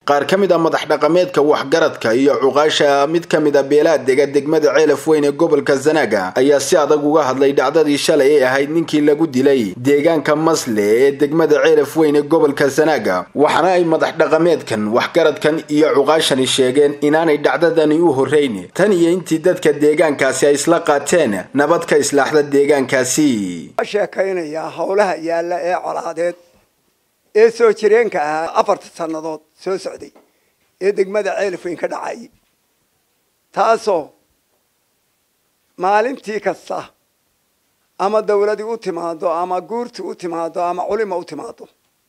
qaar ka mid a madax dhaqameedka waxgaradka iyo cuqaasha mid ka mid a beelaha dega degmada ceelaf weyn ee gobolka zanaaga ayaa si adag uga hadlay dhacdadii shalay ee ahayd ninkii lagu dilay deegaanka masle ee degmada ceelaf weyn ee gobolka zanaaga waxaana ay madax dhaqameedkan waxgaradkan iyo cuqaashani sheegeen inaanay dhacdadani u horreyn tan iyo intii dadka deegaankaasi ay isla qaateen nabad ka islaaxda deegaankaasi sheekaynayaa howlaha yaalla ee colaadeed ee soo jireenka ahaa afarta sannadood soo socday ee degmada ceelafweyn ka dhacayay taasoo maalintii kasta ama dawladii u timaado ama guurtii u timaado ama culima u timaado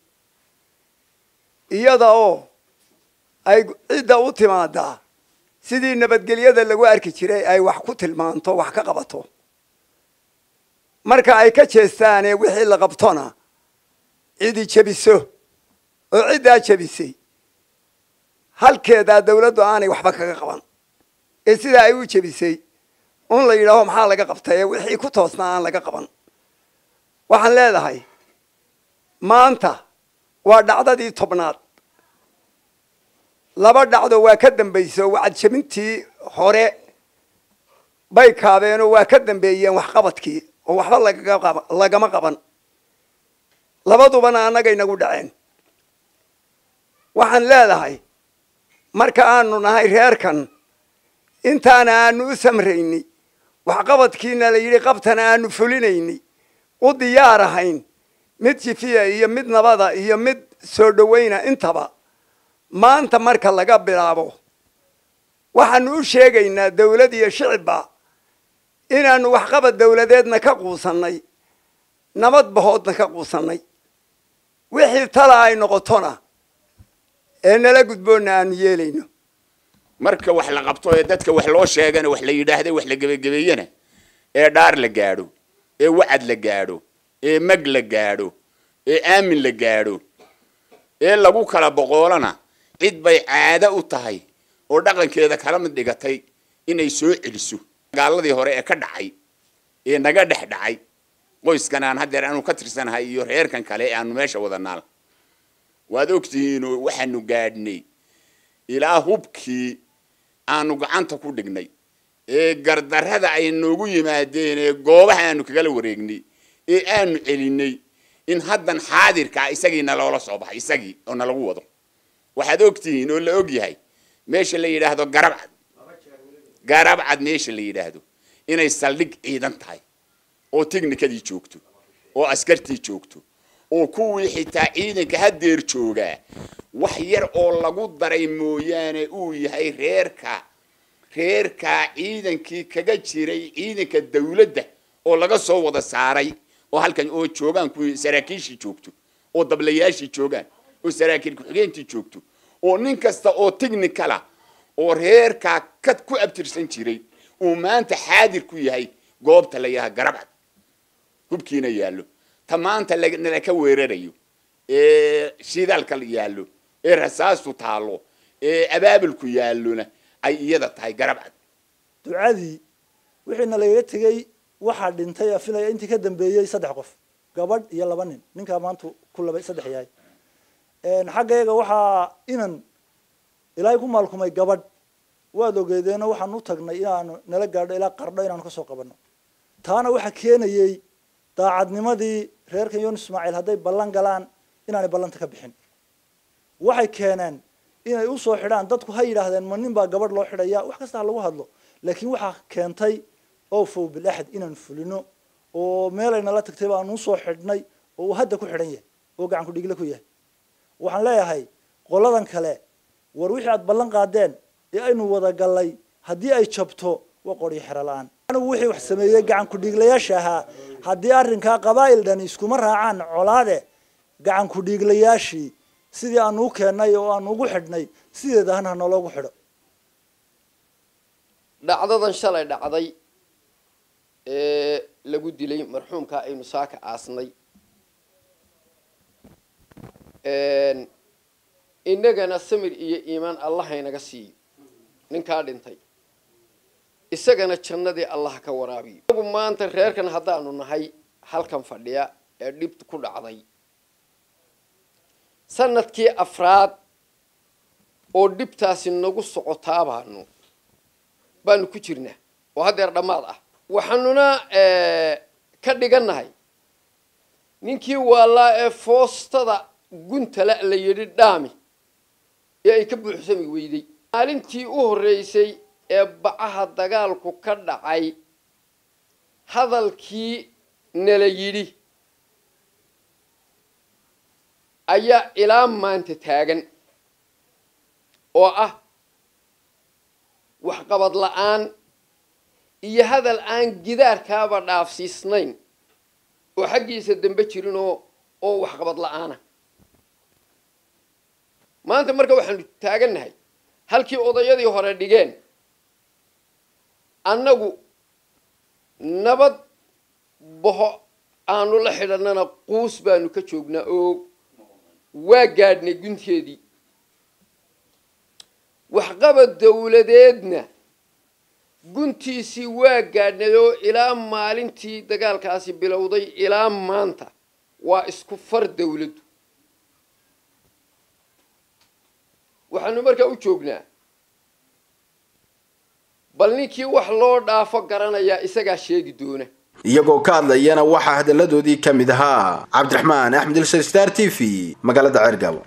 iyada oo ay cidda u timaadaa sidii nabadgelyada lagu arki jiray ay wax ku tilmaanto wax ka qabato marka ay ka jeestaane wixii la qabtona cidi jebiso oo ciddaa jebisay halkeedaa dawladdu aanay waxba kaga qaban ee sidaa ay u jebisay un la yidhaaho maxaa laga qabtay ee wixii ku toosnaa aan laga qaban waxaan leedahay maanta waa dhacdadii tobnaad laba dhacdo waa ka dambayso wacadjebintii hore bay kaabeenoo waa ka dambeeyeen waxqabadkii oo waxba lagama qaban labadubana annaga inagu dhaceen waxaan leedahay marka aanu nahay reerkan intaana aanu u samraynay waxqabadkiina la yidhi qabtana aanu fulinayny u diyaar ahayn mid jifiya iyo mid nabada iyo mid soo dhawayna intaba maanta marka laga bilaabo waxaanu u sheegaynaa dawlad iyo shicibba inaanu waxqabad dawladeedna ka quusannay nabad bahoodna ka quusannay wixii tala ay noqotona ee nala gudboonna aanu yeelayno marka wax la qabto ee dadka wax loo sheegana wax la yidhaahda wax la gebagebeeyana ee dhaar la gaadho ee wacad la gaadho ee mag la gaadho ee aamin la gaadho ee lagu kala boqoolana cid bay caado u tahay oo dhaqankeeda kala mid dhigatay inay soo celiso dagaaladii hore ee ka dhacay ee naga dhex dhacay qoyskan aan haddeer aanu ka tirsanahay iyo reerkan kale ee aanu meesha wadanaal waad ogtihiinoo waxaanu gaadhnay ilaa hubkii aanu gacanta ku dhignay ee gardarrada ay noogu yimaadeen ee goobaha aanu kagala wareegnay ee aanu celinay in haddan xaadirkaa isagiina loola soo baxay isagii oo nalagu wado waxaad ogtihiin oo la og yahay meesha la yidhaahdo garabcad garabcad meesha la yidhaahdo inay saldhig ciidan tahay oo technikadii joogto oo askartii joogto oo kuwii xitaa ciidanka haddeer joogaa wax yar oo lagu daray mooyaane uu yahay reerka reerkaa ciidankii kaga jiray ciidanka dawladda oo laga soo wada saaray oo halkan oo joogaan kuwii saraakiishii joogto oo dablayaashii joogaan oo saraakiil ku-xigeentii joogto oo nin kasta oo technicala oo reerkaa ka ku abtirsan jiray uu maanta xaadir ku yahay goobta la yaha garabcad hubkiina yaallo ta maanta nala ka weerarayo ee shidaalka yaallo ee rasaastu taallo ee abaabulku yaallona ay iyada tahay garabcad ducadii wixiina lagaga tegey waxaa dhintay afilaya intii ka dambeeyey saddex qof gabadh iyo laba nin ninkaa maanta ku laba saddex yahay xaggayaga waxaa inan ilaahay ku maalkumay gabadh waad ogeedeeno waxaan u tagnay inaanu nala gaadho ilaa qardho inaanu kasoo qabanno taana waxaa keenayey daacadnimadii reerkan yoon ismaaciil hadday ballan galaan inaanay ballanta ka bixin waxay keeneen inay usoo xidhaan dadku ha yidhaahdeen ma nin baa gabadh loo xidhaya wax kasta ha lagu hadlo laakiin waxaa keentay oo fow bilaxad inaan fulino oo meelay nala tagtay baanu usoo xidhnay oo uu hadda ku xidhan yahay oo gacan ku dhigle ku yahay waxaan leeyahay qoladan kale war wixii aad ballan qaadeen ee aynu wada gallay haddii ay jabto waa qoryo xero la-aan anigu wixii wax sameeyey gacan ku-dhiiglayaasha ahaa haddii arrinkaa qabaa'il dhani iskuma raacaan colaade gacan ku-dhiiglayaashii sidii aanu u keennay oo aanu ugu xidhnay sideeda hana naloogu xidho dhacdadan shalay dhacday ee lagu dilay marxuumka aynu saaka aasnay innagana samir iyo iimaan allahaynaga siiyo ninkaa dhintay isagana jannadii allah ka waraabiyo inagu maanta reerkan haddaanu nahay halkan fadhiya ee dhib ku dhacday sanadkii afraad oo dhibtaasi nagu socotaa baanu baanu ku jirnaa oo haddeer dhammaad ah waxaanuna ka dhigannahay ninkii waalaa ee foostada guntala la yidhi dhaami ee ay ka buuxsami weyday maalintii u horreysay ee bacaha dagaalku ka dhacay hadalkii nala yidhi ayaa ilaa maanta taagan oo ah waxqabad la-aan iyo hadal aan gidaarkaaba dhaafsiisnayn oo xaggiisa dambe jirin oo oo waxqabad la-aana maanta marka waxaanu taagannahay halkii odayadii hore dhigeen annagu nabad boho aanu la xidhannana quus baanu ka joognaa oo waa gaadhnay gunteedii waxqabad dawladeedna guntiisii waa gaadhnay oo ilaa maalintii dagaalkaasi bilowday ilaa maanta waa isku far dawladdu waxaanu markaa u joognaa bal ninkii wax loo dhaafo garanayaa isagaa sheegi doona iyagoo ka hadlayana waxaa hadalladoodii ka mid ahaa cabdiraxmaan axmed ilsar star t v magaalada ceergabo